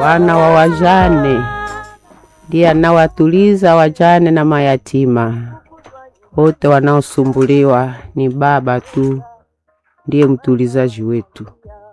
Bwana wa wajane ndiye anawatuliza wajane na mayatima wote wanaosumbuliwa. Ni Baba tu ndiye mtulizaji wetu.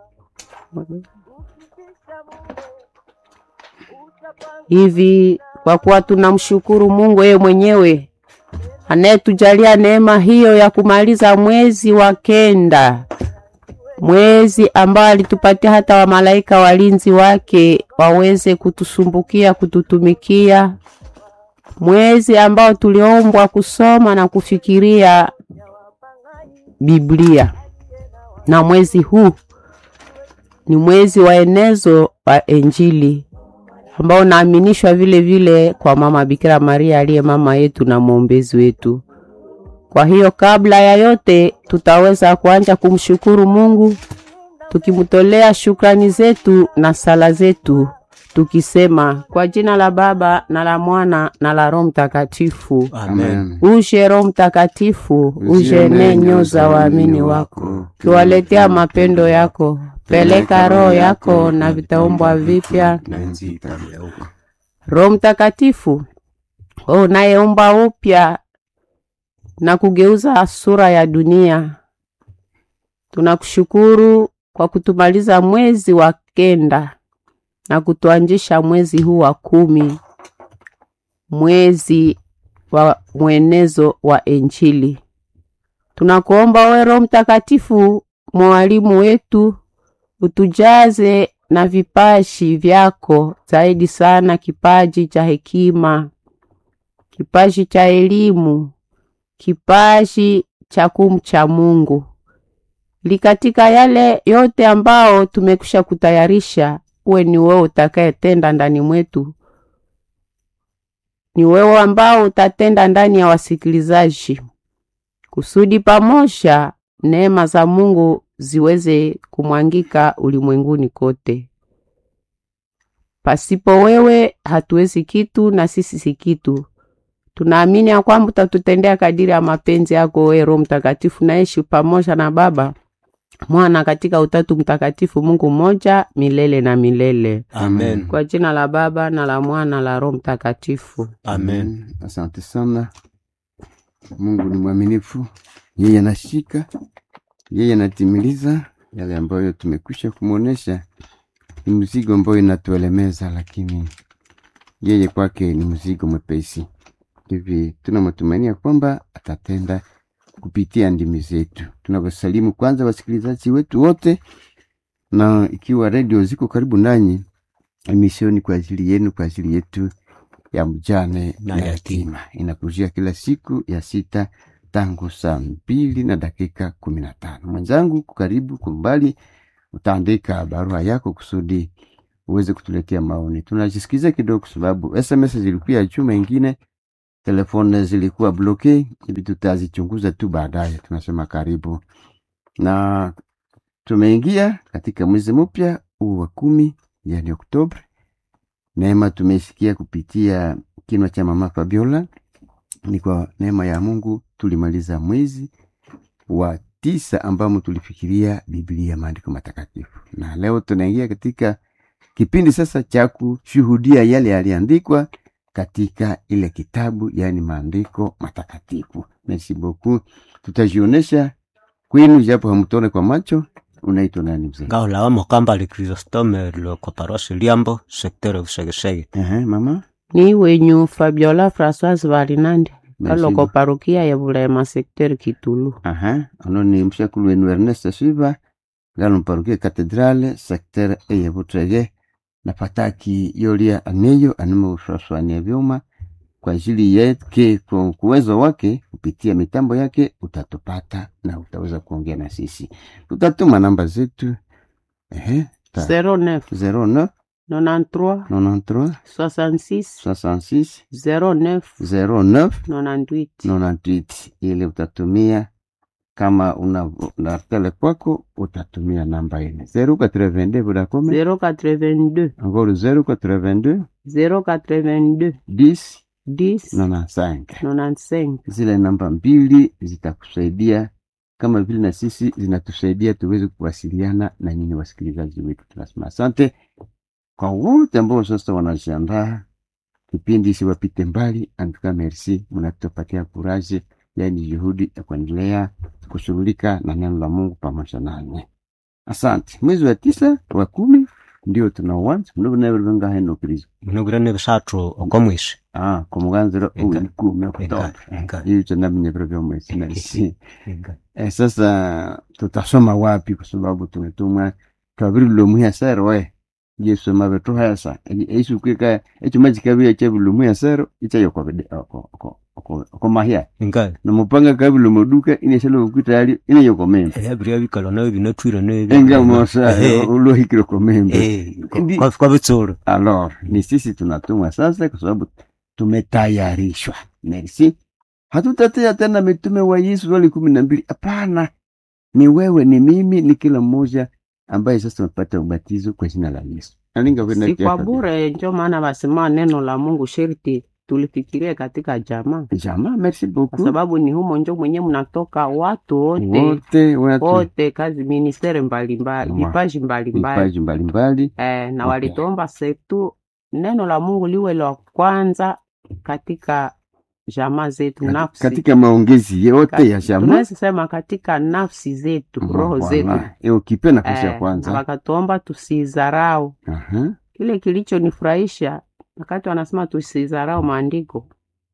Hivi kwa kuwa tunamshukuru Mungu yeye mwenyewe anayetujalia neema hiyo ya kumaliza mwezi wa kenda, mwezi ambao alitupatia hata wamalaika walinzi wake waweze kutusumbukia, kututumikia, mwezi ambao tuliombwa kusoma na kufikiria Biblia, na mwezi huu ni mwezi wa enezo wa Injili ambao unaaminishwa vile vile kwa mama Bikira Maria aliye mama yetu na mwombezi wetu. Kwa hiyo kabla ya yote, tutaweza kuanza kumshukuru Mungu tukimtolea shukrani zetu na sala zetu tukisema kwa jina la Baba na la Mwana na la Roho Mtakatifu. Amen. Uje Roho Mtakatifu, uje ne nyoyo za waamini wako, kiwaletea mapendo yako. Peleka roho yako na vitaumbwa vipya. Na nchi itageuka. Roho Mtakatifu, wewe unayeumba upya na kugeuza sura ya dunia, tunakushukuru kwa kutumaliza mwezi wa kenda na kutuanjisha mwezi huu wa kumi, mwezi wa mwenezo wa Injili. Tunakuomba wewe Roho Mtakatifu, mwalimu wetu, utujaze na vipaji vyako, zaidi sana kipaji cha hekima, kipaji cha elimu, kipaji cha kumcha Mungu, ili katika yale yote ambao tumekwisha kutayarisha, uwe ni wewe utakayetenda ndani mwetu, ni wewe ambao utatenda ndani ya wasikilizaji, kusudi pamoja neema za Mungu ziweze kumwangika ulimwenguni kote. Pasipo wewe hatuwezi kitu, na sisi si kitu. Tunaamini ya kwamba utatutendea kadiri ya mapenzi yako, wewe Roho Mtakatifu, naishi pamoja na Baba Mwana katika Utatu Mtakatifu, Mungu mmoja milele na milele. Amen. Kwa jina la Baba na la Mwana na la Roho Mtakatifu. Amen. Asante sana. Mungu ni mwaminifu, yeye anashika, yeye anatimiliza yale ambayo tumekwisha kumwonyesha. Ni mzigo ambayo inatuelemeza, lakini yeye kwake ni mzigo mwepesi. Hivi tuna matumaini ya kwamba atatenda kupitia ndimi zetu. Tunawasalimu kwanza wasikilizaji wetu wote, na ikiwa redio ziko karibu nanyi, emisioni kwa ajili yenu, kwa ajili yetu ya mjane Na na yatima. yatima inakujia kila siku ya sita tangu saa mbili na dakika kumi na tano. Mwenzangu karibu kumbali, utaandika barua yako kusudi uweze kutuletea maoni. Tunajisikiza kidogo kwa sababu SMS zilikuwa juma ingine, telefone zilikuwa bloke, hivi tutazichunguza tu baadaye. Tunasema karibu, na tumeingia katika mwezi mpya huu wa kumi, yani Oktoba. Neema tumeisikia kupitia kinywa cha mama Fabiola. Ni kwa neema ya Mungu tulimaliza mwezi wa tisa ambamo tulifikiria Biblia, maandiko matakatifu, na leo tunaingia katika kipindi sasa cha kushuhudia yale yaliandikwa katika ile kitabu, yaani maandiko matakatifu. Merci beaucoup, tutajionesha kwenu japo hamtone kwa macho. Unaitwa nani mzee? ngao lawa mokamba li Kristostome lo kwa parosi liambo sektere usegesege Ehe, mama Ni wenyu Fabiola Françoise Valinandi Merci kaloko beaucoup. parokia ya Bulema sekter Kitulu. Aha, ono ni mshakulu wenu Ernest Silva ngalo mparukia katedrale sekter eye butrege na pataki yolia aneyo animo uswaswania vyuma kwa ajili yake kwa uwezo wake kupitia mitambo yake utatupata na utaweza kuongea na sisi tutatuma namba zetu ehe ta- 09 09 93 93 66 66 09 09 98 98 ili utatumia kama una na tele kwako utatumia namba ile 082 Vodacom 082 encore 082 082 10 10 95 95 zile namba mbili zitakusaidia kama vile na sisi zinatusaidia tuweze kuwasiliana na nyinyi wasikilizaji wetu. Tunasema asante kwa wote ambao sasa wanajiandaa kipindi siwapite mbali. Antuka merci, mnatupatia kuraje, yaani juhudi ya kuendelea kushughulika na neno la Mungu pamoja nanyi. Asante. Mwezi wa tisa wa kumi ndio tunauanza mnovunaveruvenga heno kristo munogirane bisathu okomwisi ah kumuganzira Eka. uyu kumi Eka, okutoka eka. hiyo tunaminyevero vya mwezi merci Eh, sasa tutasoma wapi? Kwa sababu tumetumwa twavirilomwiha sero we yesu mavetuhesa eisukwika ecuma cikavia cevilomwiha sero icayokomahia inga nomupanga kavilomoduka ineshalokukitali inayokomembe ebiria bikalo nayo binatwire nebi enga mosa Eh, ulohikire komembe eh, Ndi- kwa- kwa bitsuru Alors, ni sisi tunatumwa sasa kwa sababu tumetayarishwa. Merci. Hatutatea tena mitume wa Yesu wale kumi na mbili. Hapana, ni wewe, ni mimi, ni kila mmoja ambaye sasa tumepata ubatizo kwa jina la Yesu. Nalinga kwenda si kwa kiafa. bure, njo maana wasema neno la Mungu sherti tulifikirie katika jamaa, Jamaa, merci kwa beaucoup. sababu ni humo njo mwenye mnatoka watu wote Wote watu wote, kazi ministeri mbalimbali, Mwa- vipaji mbalimbali vipaji mbalimbali eh, na Okay. walituomba setu neno la Mungu liwe la kwanza katika jamaa zetu Kati- nafsi katika maongezi yote ya jamaa. tunaweza sema katika nafsi zetu roho zetu Voilà. Eh, ukipe nafasi ya eh, kwanza. na wakatuomba tusidharau Aha. kile kilichonifurahisha wakati wanasema tusidharau maandiko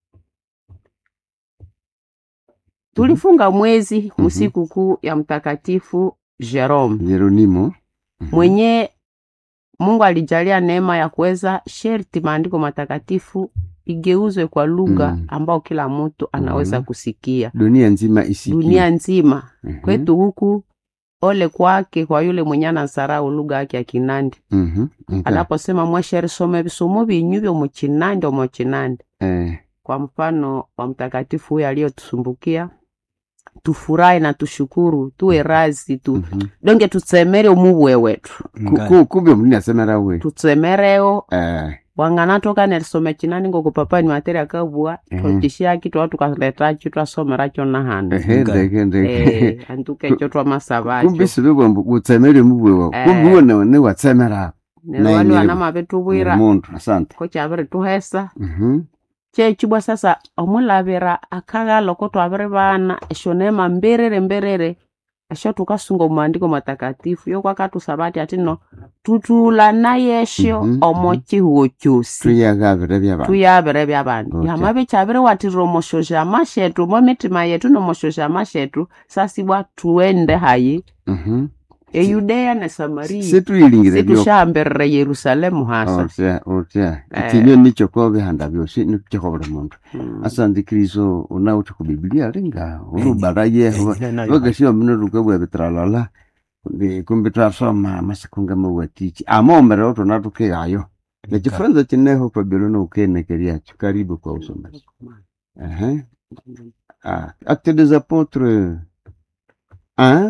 tulifunga mwezi Mhm. usiku kuu ya mtakatifu Jerome Yeronimo. Mhm. mwenye Mungu alijalia neema ya kuweza sherti maandiko matakatifu igeuzwe kwa lugha Mm. ambao kila mtu anaweza Mhm. kusikia Dunia nzima isikie. dunia nzima Mhm. kwetu huku. Ole kwake kwa yule mwenye anasarau lugha yake ya Kinandi Mhm. Okay. anaposema mwesherisome bisomo binyu byo mu Kinandi omo Kinandi. Eh, Kwa mfano wa mtakatifu huyo aliyotusumbukia, tufurahi na tushukuru, tuwe razi tu mhm. donge tutsemere omubwe wetu Nga- Ku- kumbe mlini asemera we tutsemereo Eh, wanganatoka nerisome chinani ngoko papa ni materi akabua Mhm. totishaki twa tukaletacho twasomeracho nahandi ehe, Nga- ndeke ndeke Eh, antukecho twamasabacho kumbe sibe utsemere mubwe wa Eh. kumbe uwo ne- ne watsemera neryo wali naye wanama betubwira mundu asante ko kyabiri tuhesa Mhm. kyekibwa sasa omulabira akagaloko twabiri bana esyo neema mbirire mbirire esyo tukasunga omumaandiko matakatifu yokwakatusaba ati ati no tutula naye esyo Mhm, omo mhm. kihugo kyosi tuyagabire byabantu tuyabire byabantu Okay. yama bikyabiri watirira omoshosha shetu omo mitima yetu nomoshosha shetu sasibwa tuende hayi Mhm. eyudeya ne samariya situyilingire byoko situshambirire yerusalemu hasa otya otya Eh. ikinyo nicho ko bihanda byosi nikyo buli mundu Mm. asante kristo unauthi ku biblia linga ulubalaye Eh, nayo- vakasiwa mino lukabwa bitralala kumbi twasoma masiku ngamawatichi amaomera otona tukeyayo nechifunza chineho pabilono ukenekeryacho karibu kwa usomaji Aha. Ah, acte des apôtres 1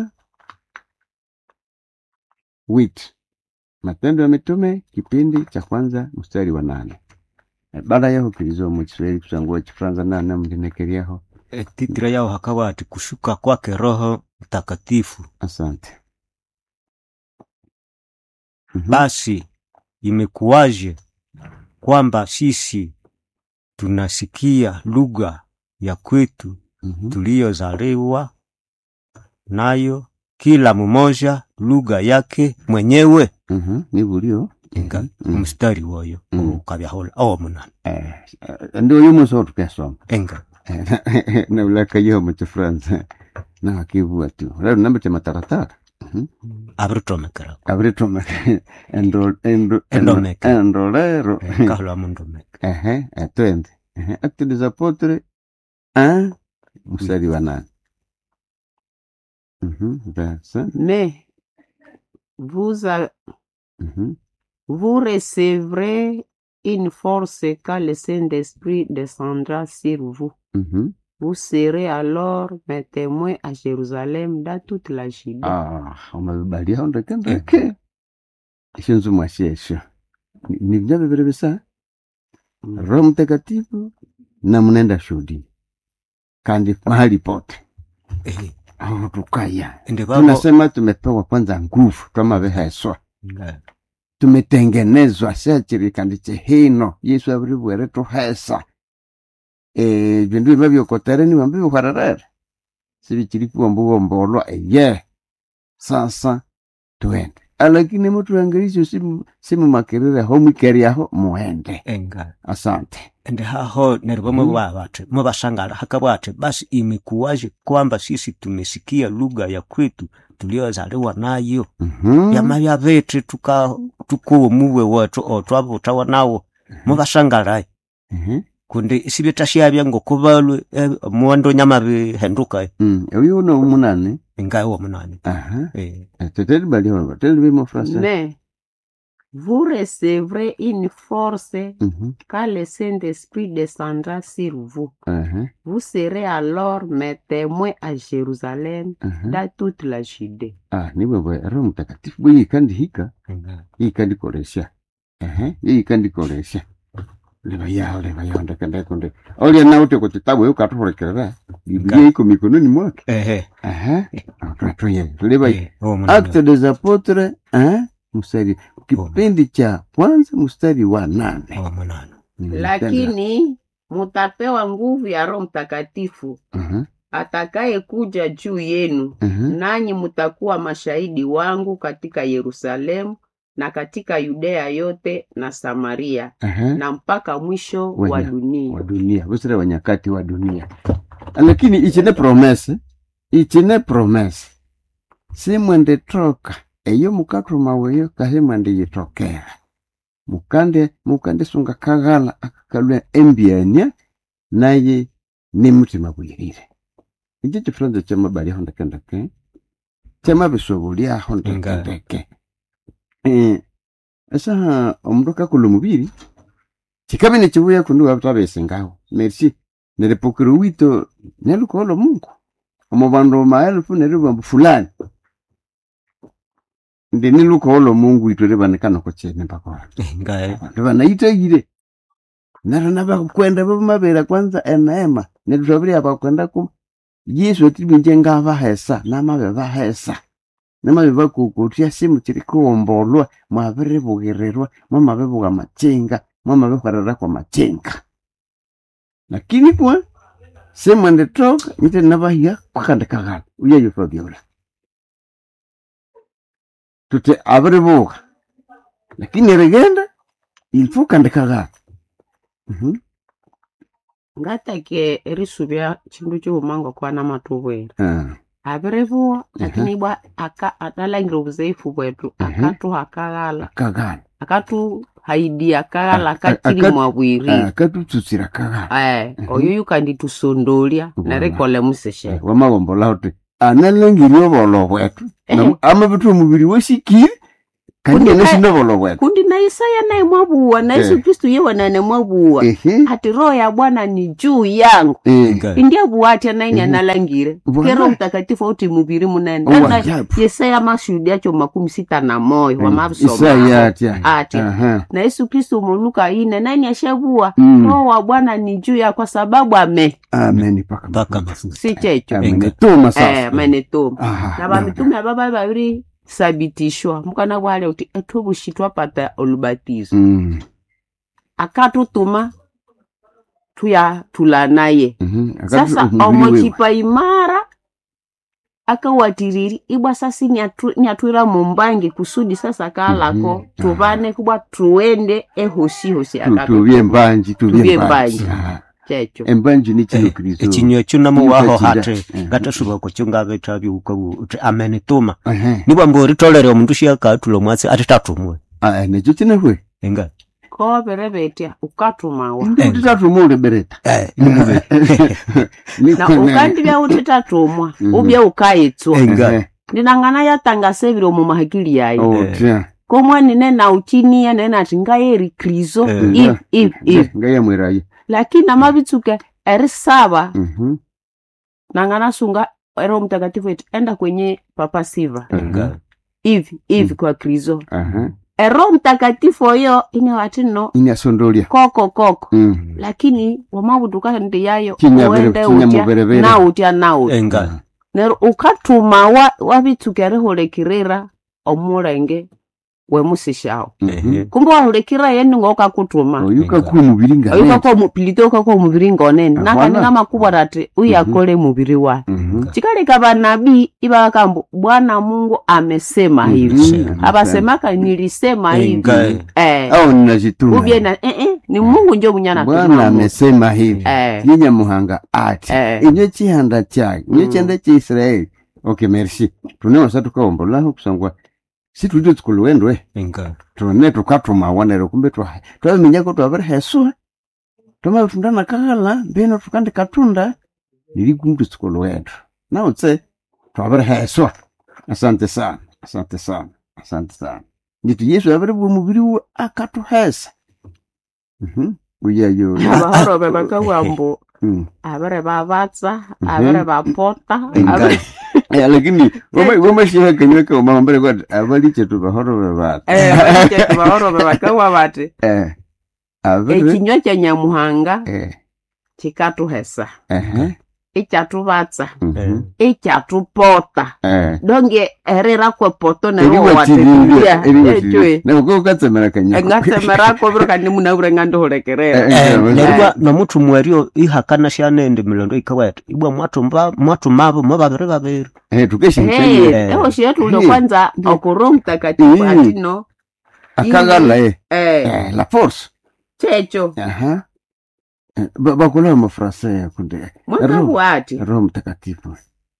wit matendo ya mitume kipindi cha kwanza mstari wa nane Eh, baada yaho kilizo mu kiswahili kusangua chifaransa nane mlinekeryaho Eh, titira yao hakawa ati kushuka kwake roho mtakatifu asante Mhm. basi imekuwaje kwamba sisi tunasikia lugha ya kwetu Mhm. tuliyozaliwa nayo kila mmoja lugha yake mwenyewe Mhm. ni bulio nga Mhm. mstari woyo Mhm. ukabyahola owo munana Eh, eh, ndio yumo tukasoma enga na ulaka yo mu kifaransa na akibua tu lero nambete mataratara abiritomekera abritoma endo endo Endomeke. endo lero kahola mundomeka ehe eh, twende ehe acte des apôtres 1 mstari wa nane Mhm, verset Mais vous, a- mhm. vous recevrez une force quand le Saint-Esprit descendra sur vous. Mhm. Vous serez alors mes témoins à Jérusalem, dans toute la Judée. Ah, umevibalia ndeke ndeke ishinzu mwashesho Ni- ni vya viviri bisa roho mtakatifu na mnaenda shuhudi kandi mahali pote Eh, aho tukaya ende babo tunasema tumepewa kwanza nguvu twamaveheswa nga tumetengenezwa syachirikandi chihino yesu avirivwere tuhesa e, vindu vima vyokotere wambi vihuhererere sivichiri kuwombuwombolwa eye sasa tuende alakini mutuangelisyo simu- simumakirire ho mwikeriaho muende enga asante ende haho neryo vamwe vavati muvasangala hakavati basi imekuwaje kwamba sisi tumesikia lugha ya kwetu tuliozaliwa nayo Mhm. vyama vya vetu tuka tukuwo muwe wetu otwavutawa nawo muvasangalayi Mhm. kundi isivyetashyavya ngokuvalwe eh, muwando nyama vihenduka Mm, uyu uno munane ingawo munani aha eh. teteli baliho teli bimo frasa Mais vous recevrez une force Mhm. quand le Saint-Esprit descendra sur vous. aha Vous serez alors mes témoins à Jérusalem, aha dans toute la Judée. ah niwe bwe roho mtakatifu bwe yikandihika Inga. yikandikolesya aha yikandikolesya leva yao leva yao ndekendekunde olya naute kuti tabu yukatuhulekerera biblia iko mikononi mwake Ehe. aha twatuye leva Eh, uwo munani. Acte des Apotres eh, mstari kipindi cha kwanza mstari wa nane Uwo munani. Mm, Lakini mutapewa nguvu ya Roho Mtakatifu aha, atakayekuja juu yenu, aha, nanyi mutakuwa mashahidi wangu katika Yerusalemu na katika Yudea yote na Samaria aha. na mpaka mwisho Wanya- wa wa dunia. dunia busire wa nyakati wa dunia lakini ichine promese ichine promese simwende toka eyo mukatuma weyo kahe mwende yitokera mukande mukande sunga kaghala akakalwa embyania naye ni mutima bwirire ichi chifuranza chamabaliaho ndekendeke chamabisobuliaho ndekendeke eh, esaha omundu akakula omubiri chikabe nechibuya kundi wabtabese ngaho merci nerepokero wito nelukolo mungu omo bandu maelfu neribambu fulani ndi nilukolo mungu itwe libanekana kochene mpakora Inga, eh. bandu banaitagire nero nabakwenda bamabera kwanza eneema netutwabiria bakwenda ku yesu atibinje ngabahesa namabe bahesa namabe bakukutya simu chiri kuwombolwa mwabiribugirirwa mwamabibuga machinga mwamabihwerera kwa machinga lakini kwa semwende toka nyite nabahiya kwakandikaghala uyeyo fabiola tute abiribuga lakini rigenda ilfo kandikaghala Mhm. ngatake erisubya chindu chiumanga kwana matubwera Ah, abirivuwa lakini bwa aka analangire obuzaifu bwetu Mhm. akatuha akaghala kaghala akatuhaidia akaghala A- a- akatiri akat- mwabwiri akatututsira kaghala Eh, oyo yukanditusondolya Bwana. nerikole museshe wamagombola uti analangiri obolo bwetu Ehe. amabitu omubiri wesikire kandi Kundi- enesinda obolo bwetu kundi na isaya naye mwabuwa na yesu Eh. kristu yewanane mwabuwa ehe ati roho ya bwana ni juu yangu eh, Inga. indi abuwa atya naini Mhm. analangire Bwana. kero mtakatifu auti mubiri munene Owa, Nana ajabu. yesaya mashuhudi acho makumi sita na moyo isaya wamabisoma atya atya Aha. na yesu kristu muluka ine nani ashabuwa Mm. roho wa bwana ni juu ya kwa sababu ame amen paka Mpaka mafuta. si checho amenetuma eh, sasa amenetoma Aha, na bamitume ababa babiri sabitishwa mukana bwale uti ethubushi twapata olubatizo Mm, akatutuma tuya tula naye mhm. Akati sasa omubiri wewe. omochipa imara akawatiriri ibwa sasi nyatu- nyatwira mumbangi kusudi sasa kalako Mhm. tuvane kubwa tuende ehosihosi Tu- tubye mbanji tubye Tubye mbanji mbanji. Aha. checho embanji ni kino kristo ekinywa ekyo namuwaho Kino hati kakira. Eh. ngatasuba kukyungabetha byukabu uti amenituma Ehe. nibwa mbu oritolere omundu syakatula omwatsi ati tatumwe Ah, nekyo kinehwe enga kobere betya ukatumawa ndi utitatumwa ulibereta Eh, na ukandibya uti tatumwa Mhm. ubye ukayitswa enga ndinangana yatangasevire omu mahakili yayo otya komwani nena uchinia nena ati ngayeri krizo Eh. if if if ngayamwerayo lakini amabitsuke erisaba nangana sunga ero mtakatifu eti enda kwenye papa siva enga hivi hivi kwa krizo aha ero mtakatifu oyo ine wati no inyasondolya koko koko Mm. lakini wamabutuka ndi yayo Kinya uende bere- kinya utya muberebere. na utya na utya enga nero ukatuma wa wabitsuke erihulekirira omulenge wemusishawo Mhm. kumbe wahulekira yeni ngokakutuma oyuka ku mubiri nga nene. oyukako pilite ukako muviri ngonene Ahwana. nakaninga makubwa tati uyakole muviri wa Mhm. chikaleka vanabii ivakambo bwana mungu amesema Mhm. hivi Amesema. avasemaka nilisema hivi Engai. eh. au ninajituma ubye na eh, eh, ni mungu njo munyana bwana amesema hivi eh. yenyamuhanga ati Eh. inyo chihanda chake inyo Mm. chihanda cha israeli okay merci tunewasa tukaombolaho kusangwa situlite tsikuluwendwe Engai. tune tukatumawanere kumbe twa- twaminyako twaviri hesua twamavitunda kakala mbino tukandi katunda nili kumbe tsikuluwendu nautse twaviri hesua asante sana asante sana asante sana nditu yesu aviri bwa muviri we akatuhesa Mhm. uyayo abahoro bebakawambo Mm. abere babatsa Mhm. abere bapota Engai. Eh, lakini wamashiha kanywa kaumamambere kwati avaliche tuvahoro vevata bahoro bebakawa bati Eh, aviri ekinywa kya nyamuhanga eh, kikatuhesa ehe, ikyatubatsa mhm, ikyatupota eh. donge erira kwepoto Eriwatirire, eriwatirire. nerowatechwe Nako ukatsemera kanywa engatsemerako biro kandi munabure ngandihulekerera Eh, eh. Eh, neribwa nomutu mwerio ihakana shanende milando ikaweta ibwa mwatumba mwatumavo mwe babiri babiri Eh, tukeshinchanye Eh. ehoshi yetu ule Eh. kwanza okuro mtakatifu Eh. atino akagala eh, eh, eh, la force checho aha Eh, ba- bakula mafrasa yakunde mwakabu ati roho mtakatifu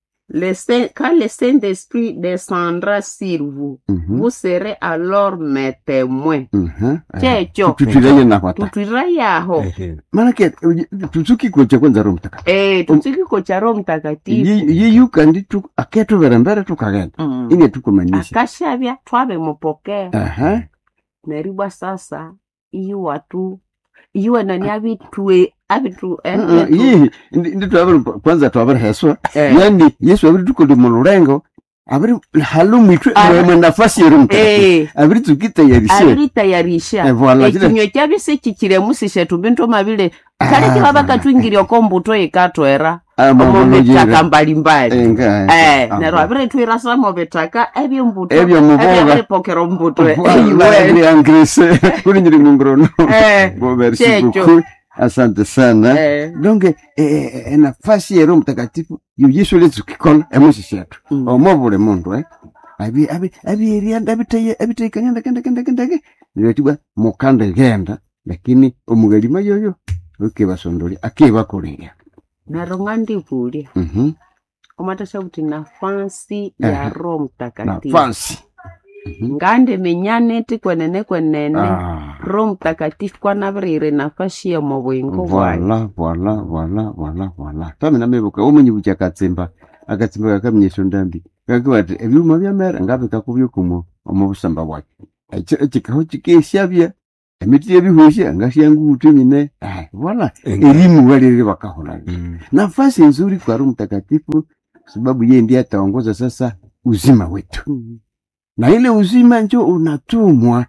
Le Saint- quand le Saint-Esprit descendra sur vous, Mhm, vous serez alors mes témoins. mhm, eh. Checho, tutwiraye nakwata tutwira yaho Ehe. manake tutsukikoche kwanza roho mtakatifu eh, tutsikiko cha Roho Mtakatifu yiyuka ndi tu- aketuvera mbere tukagenda Mm. inge tukumanyisha akashavya twavemupokea aha neribwa sasa iyo watu iwe nani avitue avitu eh, Mm, mm, vitu- yihi ndi ndi twaviri kwanza twaviri heswa eh, yani yesu aviri tukoli mulurengo aviri halu mwitwe Ah. mwemwe nafasi yeri mtakatifu eh, aviri tsukitayarishe aviritayarisha Eh, voilà, chile- ekinywa kyavise chichiremusishe tumbinto mavile kale Ah. kiva vakatwingiria kombuto ikatwera Ah, mambo omovitaka nojera. mbalimbali Enga, Eh, ah, nero aviretwira samo vitaka evyombuto Ebyo muvoga. evyavipokera ombuto Voilà, Iwe. ni anglise kuli nyiri mungrono Eh, Bo, merci checho. beaucoup asante sana Eh, donc eh, eh, eh, nafasi ya roho mtakatifu yo yesu letsukikola emusisi yetu mm. omo buli mundu eh abi abi abierianda abitaye abitaikanya ndake ndake ndake ndake nibatibwa mukande genda lakini omugalima yoyo ukebasondolya akebakolera nero ngandivulya mhm omatasha kuti nafasi ya Aha. roho mtakatifu nafasi Mhm. ngandimenyaneti kwenene kwenene Ah, roho mtakatifu kwanavirire nafasi ya mubwingo bwayo voila voila voila voila voila tami namebuka omenyi bucha akatsimba akatsimba kakamenyesha ndambi kakiwati ebyuma byamera ngabikakubyokumo omu busamba bwake Eki- ekikaho kikeshabya emiti yebihushya ngasyangutu nyine Ai, voila Engai. elimu walili wakahola Mm. nafasi nzuri kwa Roho Mtakatifu sababu yeye ndiye ataongoza sasa uzima wetu, Mm. na ile uzima njo unatumwa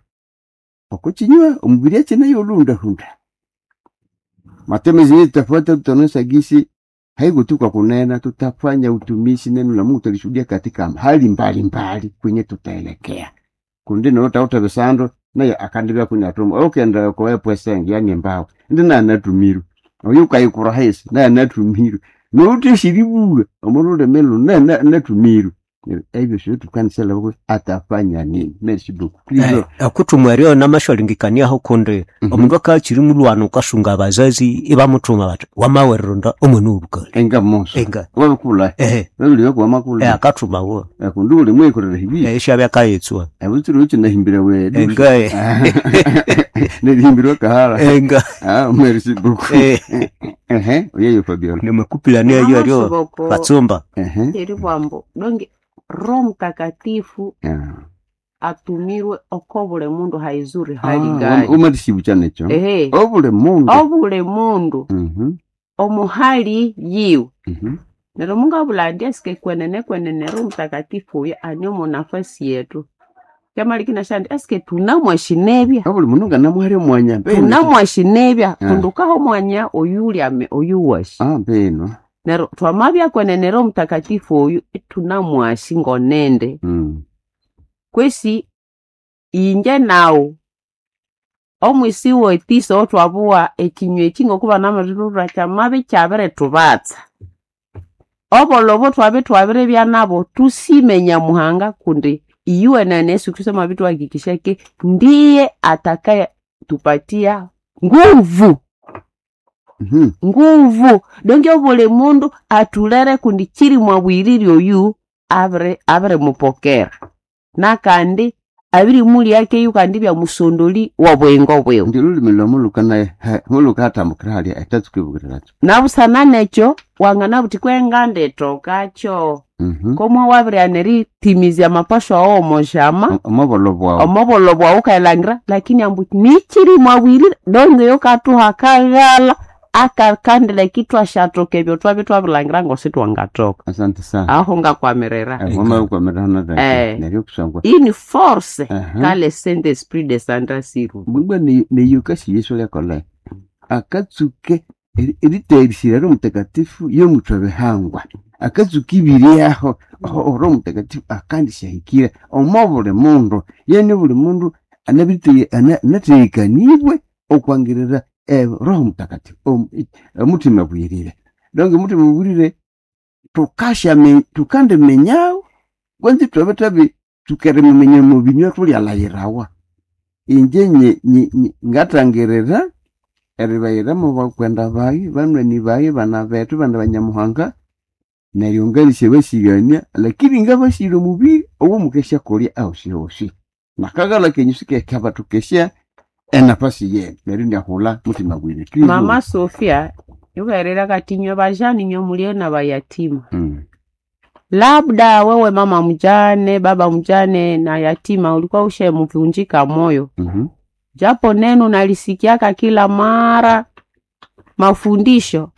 okuchinywa omubiri ache nayo lundahunda matemezi yetu tutafuata, tutaonesha gisi haiko tu kwa kunena, tutafanya utumishi. Neno la Mungu tulishuhudia katika hali mbalimbali kwenye tutaelekea kundi notaota bisando naye akandibya kunyatuma okenda koepwesengi yani mbao ndi naye anatumiru oyo ukayikura hesi naye anatumiru nouteshiribuga omundu ulemelo naye na- anatumiru ebyo sio tukanisela bako atafanya nini merci beaucoup Eh, Please, akutumwerio namashwalingikaniaho kundi Mhm. omundu akachiri mulwana ukasunga abazazi ibamutuma bati wamawereronda omwana obukali enga moso enga wabikula ehe babili bako eh, wamakula akatuma wo kundi uli mwekorera hibi Eh, ishabya kayetswa abutiri uchi nahimbira wedu enga eh, nelihimbirwa kahara enga ah merci beaucoup eh, ehe oyeyo Fabiola nimekupilania hiyo alio Amashiboko batsumba ehe eri bwambo donge roho mtakatifu Ah. atumirwe oko buli mundu haizuri Ah, hali wam- gani umatisibu chanecho ehe obule mundu obuli mundu Mhm, omuhali yiwe mhm. nero mungu abulandi asike kwenene kwenene roho mtakatifu uyo aniomo nafasi yetu kyamalikina shandi asike tunamwashinebya obuli mundu nganamuhere mwanya mbene. tunamwashinebya Ah. kundukaho mwanya oyuli ame oyuwashi ah mbeno nero twamabya kwenene roho mtakatifu oyu tunamwashi ngonende Mm. kwesi inje nawu omwisi wetisa otwabuwa ekinywa eki ngokuba namathulura kyamabi kyabirithubatsa obolobo twabi twabiribya nabo tusime nyamuhanga kundi iyuwe na yesu kristo mabi tuhakikisha ke ndiye atakayetupatia nguvu Mhm. nguvu donge buli mundu atulere kundi kiri mwabwiriri oyu abiri abirimupokera nakandi abirimulyakeyu kandi byamusondoli wobwengo bwiwe ndi lulimi lwamu lukana mulukatambukira halya etatsukwibukiriracho nabusana nekyo wangana buti kwenganda etokakyo Mhm. komwe wabiriana eritimizya mapasho awo omoshama omobolo bwawu omobolo bwawu ukayilangira lakini ambu nikiri mwabwirire donge yo katuha kaghala akakandila kitwa shatoka ebyo twabi twabilangira ngosi twangatoka asante sana aho ngakwamirira mwamaukwamirana Eh. neryo kusangwa iyi ni force Aha. kale saint esprit de santa siru bwibwa neyukasi yesu lyakola akatsuke eri- eriterisira ro mutakatifu yomutwe bihangwa akatsuka ibiri aho aho ro mutakatifu akandishahikire omo buli mundu yene buli mundu anabirite- ana- anateekanibwe okwangirira eh, roho mutakatifu om- i- omutima bwirire donge omutima bwirire tukashame tukandimenyawo kwanzi twabe tabi tukerimumenya mubinywa tulyalayirawa inje nye- nye- nye- ngatangirira eribayira mu bakwenda bayi banywani bayi bana betu bana banyamuhanga neryo ngalisye basigania lakini nga basire omubiri owo mukesya kolya ahosi hosi nakagala kenyu sikekaba tukesya enapasi yenu neryo ndiahula mutima gwire Kristo. mama sofia yukaerera kati nywe bajani nywe mulie na bayatima Mm. labda wewe mama mjane baba mjane na yatima ulikuwa ushemvunjika moyo Mhm. japo neno nalisikiaka kila mara mafundisho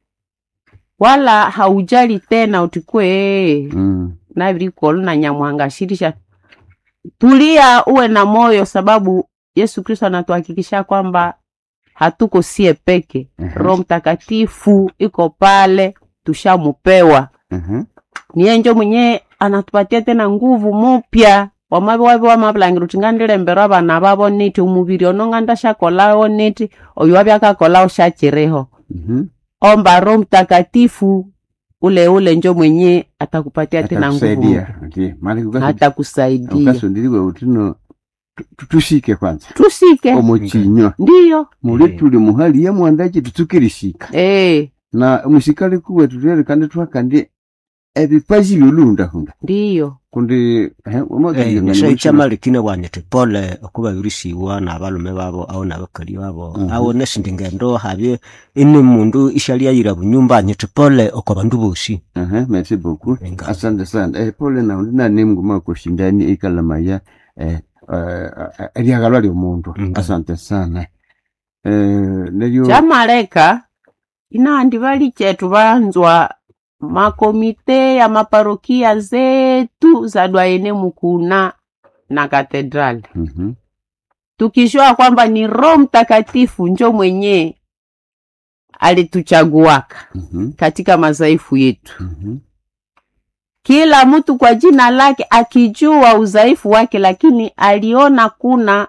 wala haujali tena utikwe ee Mm. navirikolo na nyamwanga shirisha tulia uwe na moyo sababu yesu kristo anatuhakikisha kwamba hatuko sie peke Mhm. roho mtakatifu iko pale tushamupewa Mhm. niye njo mwenye anatupatia tena nguvu mupya wamavi wavi wamavilangira uti ngandilembera vana vavo niti umuviri ono ngandashakolawo niti oyo wavi akakolawo shachiriho Mhm. omba roho mtakatifu ule ule njo mwenye atakupatia tena nguvu Atakusaidia. mpya. Ndiyo. Maana ukasi- atakusaidia ukasondiriwe utino tu- tu- tusike kwanza tusike omuchinywa ndiyo muli Eh. tuli muhali ya mwandaji tutukirisika Eh, na musikali kuwe tutere kandi twakandi ebipaji byolundahunda ndiyo kundi eh, wamazi- nisho ikyamalikine bwanyete pole okuba birisiwa n'abalume babo au n'abakali babo Mhm. au nesindi ngendo habye ini mundu ishalyayira bunyumba anyete pole oko bandu bosi Aha, merci beaucoup Venga. asante sana eh, pole na undi nane mguma kushindani ikalamaya eh, eh, eryagalwa lyomundu Nga. asante sana eh, neryo chamaleka inandi vali chetu vanzwa makomite ya maparokia zetu za dwaene mukuna na katedrali Mhm, tukishua kwamba ni roho mtakatifu njo mwenye alituchaguaka mhm, katika madhaifu yetu mhm, kila mtu kwa jina lake akijua udhaifu wake lakini aliona kuna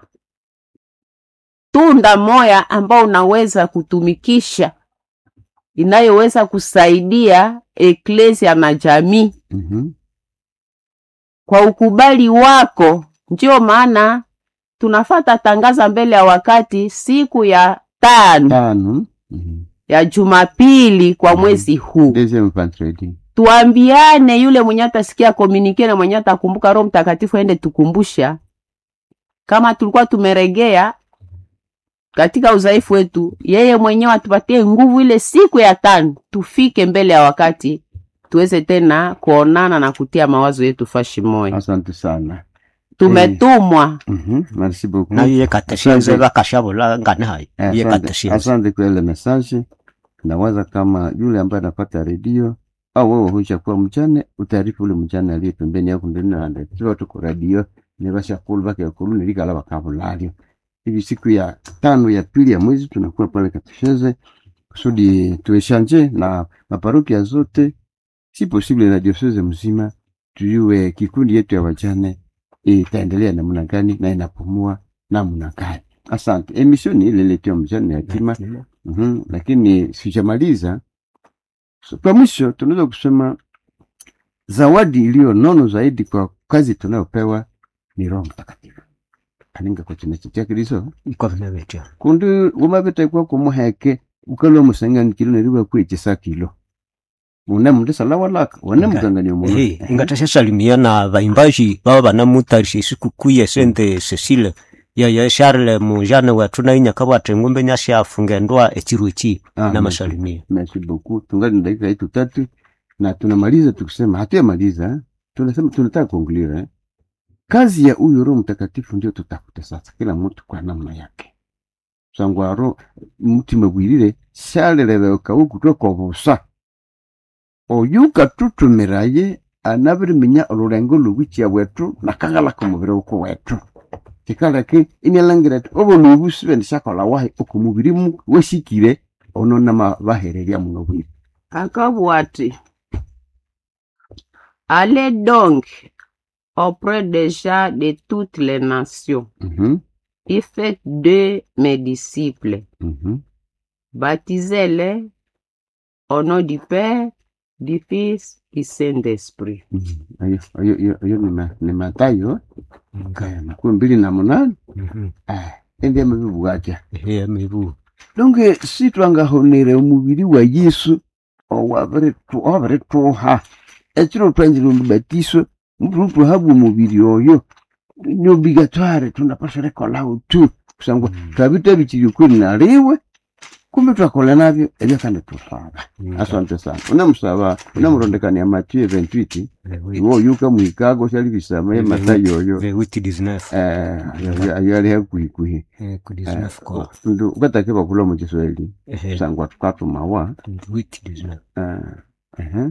tunda moya ambao unaweza kutumikisha inayoweza kusaidia eklesia na jamii mhm. kwa ukubali wako ndio maana tunafata tangaza mbele ya wakati siku ya tano tano mhm. ya jumapili kwa Mhm. mwezi huu deuxième vendredi tuambiane yule mwenye atasikia komunike na mwenye atakumbuka roho mtakatifu aende tukumbusha kama tulikuwa tumeregea katika udhaifu wetu yeye mwenyewe atupatie nguvu ile siku ya tano tufike mbele ya wakati tuweze tena kuonana na kutia mawazo yetu fashi moya asante sana tumetumwa Mhm, merci beaucoup nayo ye kateshenze Asante. bakashabula ngane hayi Eh, ye asante, kateshenze asante kwa ile message nawaza kama yule ambaye anapata redio au wewe huisha kuwa mchane utaarifu ule mchane aliye pembeni yako ndani na ndani tuwa tuko radio ne basha kulu bake kulu ne likala bakabulalio hivi siku ya tano ya pili ya mwezi tunakuwa pale katesheze kusudi tueshanje na maparokia zote si possible na diocese mzima tuyue kikundi yetu ya wajane itaendelea namna gani na inapumua namna gani. Asante. Emisioni ile iletwa mjane yatima Mhm, lakini sijamaliza. So, kwa mwisho tunaweza kusema zawadi iliyo nono zaidi kwa kazi tunayopewa ni Roho Mtakatifu kaninga kwa china chitia kiliso iko vile vetya kundi umavitekwa kumuheke ukalwa musanganikilo neriwa kwechesa kilo une mundu salawalaka wane Nga- mukangania omundu Ehe, ingatashasalimia na vaimbaji baba banamutarisha isikuku ye sente Cecile ya ya Charles mujane wetu na inyaka bwate ngumbe nyashafunga ndwa echiru echi Ah, na masalimia merci beaucoup tungali na dakika yetu tatu na tunamaliza tukisema hatuyamaliza eh. tunasema tunataka kuongelea eh. kazi ya huyu roho mtakatifu ndio tutafuta sasa kila mtu kwa namna yake sangwaro mutima gwirire shaleleleuka ukutwe kwa busa oyuka tutumiraye anabiriminya olurengo lugwikia bwetu nakagalaka omubiri uku wetu kikaleke inialangira ati obolubusi bendishakola wahi okumubiri mu wesikire ono nama bahereria muno bwire akabwa ati allez donc auprès des gens de toutes les nations Mhm, et faites de mes disciples mhm. baptisez-les au nom du Père, du Fils, du Saint-Esprit. Mhm. Ayo- ayo- ayo- ayo ni ma- ni matayo Nga- eh, makumi mbili na munane Mhm. Eh, endi amabibwatya Ehe, mibu donge si twangahonere omubiri wa yesu owabiritu- owabirituha ekiro twanzire omubatiso mubiri tuhabwa omubiri oyo nyobigatware tunapasha rekolahu tu kusangwa twabitabikiri kweli naliwe kumbe twakola nabyo ebyo kandi tusaba asante sana unamusaba unamurondekania mathieu 28 iwo yuka muhikago shali bisama ye matayo oyo vewiti dizinefu eh, ayo- ayo ali hakuhikuhi kudizinefu kwa ndu ukatake bakula mu kiswahili ehe kusangwa tukatumawa witi dizinefu eh, ehe.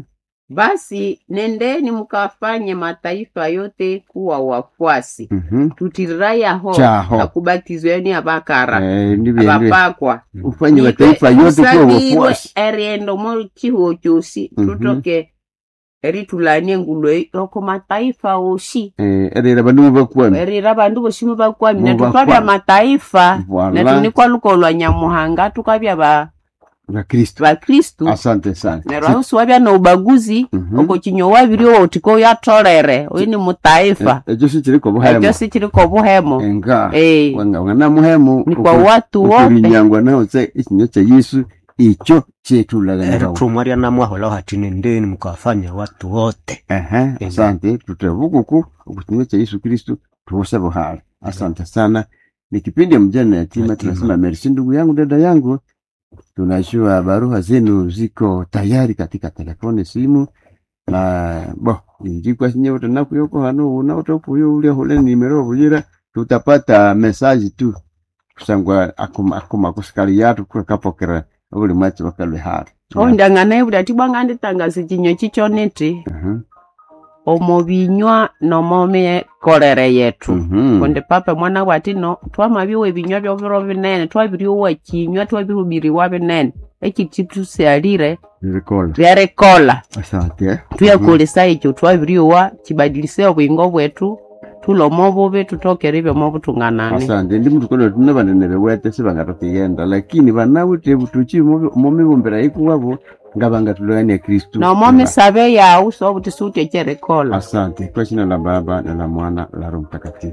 Basi nendeni mkafanye mataifa yote kuwa wafuasi, Mhm. tutirirayaho Chaho. akubatizweni abakara Eh, ndibyo abapakwa ufanye mataifa yote kuwa musabirwe wafuasi eriendo mo chihuo chosi Mhm. tutoke eritulanie ngulo eyi oko mataifa oshi Eh, erera bandu bakwami erira bandu bosi mubakwami Mu netukabya bakwami. mataifa Voilà. netunikwa lukolwa nyamuhanga tukabya ba bakristo bakristu asante sana neryo aho siwabya noubaguzi Mhm. oko kinyo wabiri wotiko oyatolere oyu ni mutaifa Eh, ekyo sikiriko ekyo buhema sikiriko buhemo enga Eh, wanga wangana muhemu ni kwa watu wote ukulinyangwa naho se ikinyo kya yesu ikyo kyetulaganirawo eritumwa rya namwahola hati nendeni mukawafanya watu wote Ehe, asante tutavukuku okukinywa cha Yesu Kristu tuoshe buhara. Asante sana. Ni kipindi ya mjane yatima, Yatima. tunasema merci ndugu yangu, dada yangu. Tunajua barua zenu ziko tayari katika telefoni, simu na bo njikwa sinye wote nakuyoko hano unaotokuyo ule hule nimero bujira tutapata message tu kusangwa akuma akuma kusikali yatu kwa kapokera buli mwachi bakalwe hara. ondangana ebuli ati bwanga nditangaza ekinyo kikyo niti Mhm. omo binywa nomo mikolere yetu Mhm. kundi papa mwana bwati no twamabiwa ebinywa byobiro binene twabiriwa kinywa twabirubiriwa binene ekiti tusyalire Nilikola. ryarikola Asante. tuyakolesa ekyo twabiriwa kibadilise obwingo bwetu tulomo bubi tutokere byomo butunganani asante ndi mtu kono tuna banenere wete sibangatokiyenda lakini banawite butuki momibumbira ikuwabo nga bangatulania kristu nomo misabe yawu so buti sutyekyerekola asante kwa jina la baba na la mwana la roho mtakatifu